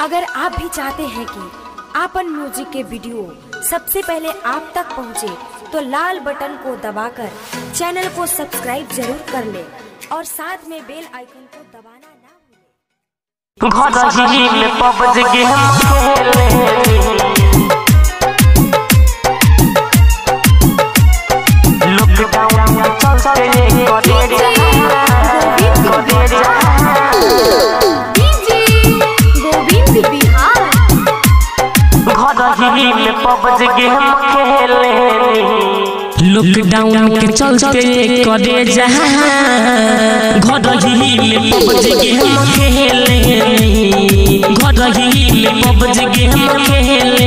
अगर आप भी चाहते हैं कि आपन म्यूजिक के वीडियो सबसे पहले आप तक पहुंचे, तो लाल बटन को दबाकर चैनल को सब्सक्राइब जरूर कर ले और साथ में बेल आइकन को दबाना ना भूलें। घर ही में पबज गेम खेले लॉकडाउन चलते करे करे घर ही में पबज गेम खेले लॉकडाउन के चलते करे जहाँ घर ही में पबज गेम खेले घर ही में पबज गेम खेले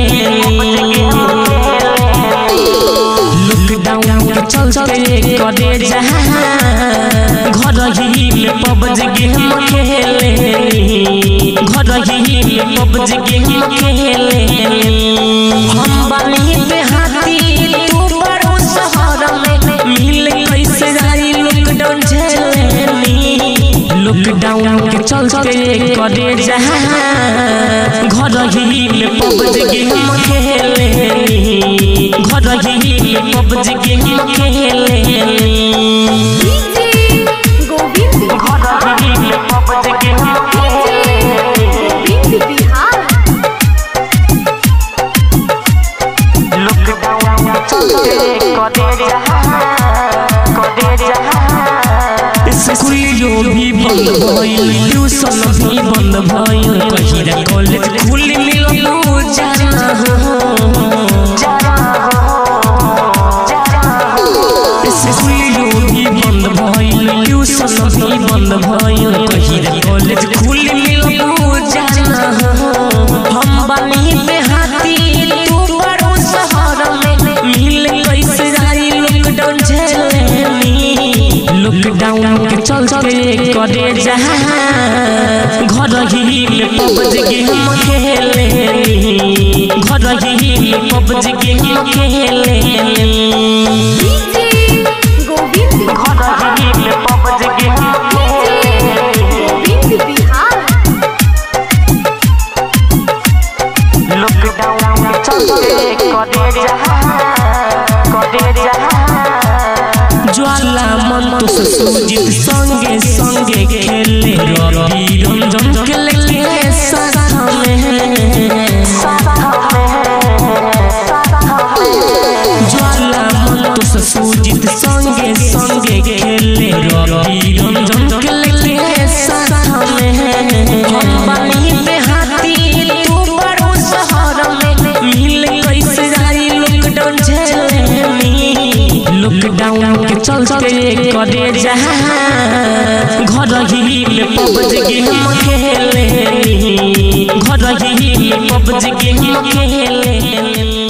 लॉकडाउन के चलते करे जहाँ घर ही में पबज गेम खेले घर ही में पबज गेम खेले हम बानी पे हाथी तू बड़ो शहर में मिल कैसे जाई लॉकडाउन झेलनी लॉकडाउन के चलते करे जहाँ घर ही में पबज गेम खेले घर ही में पबज गेम खेले घर ही में पबज गेम खेले लॉकडाउन चलते करे जहाँ करे जहाँ स्कूलियो भी बंद भइल ट्यूशन भी बंद भइल कहिरा कॉलेज खुल मिलल जाना स्कूलियो भी बंद भइल ट्यूशन भी बंद भइल कहिरा कॉलेज खुल मिलल जाना हम बानी पे हाथी तू बड़ो शहर में मिल कैसे जाई लॉकडाउन झेलनी लॉकडाउन के चलते करे जहाँ घर ही में पबज गेम खेले घर ही में पबज गेम खेले घर ही में पबज गेम खेले लॉकडाउन चलते करे जहाँ करे जहाँ ज्वाला मंतु से सुजीत संगे संगे खेले रवि रंजन के लेके साथ में ज्वाला मंतु से सुजीत संगे संगे खेले रवि रंजन के लेके साथ में हम बानी पे हाथी तू बड़ो शहर में मिल कैसे जाई लॉकडाउन झेलनी लॉकडाउन के चलते करे जहाँ घर ही में पबज गेम खेले घर ही में पबज गेम खेले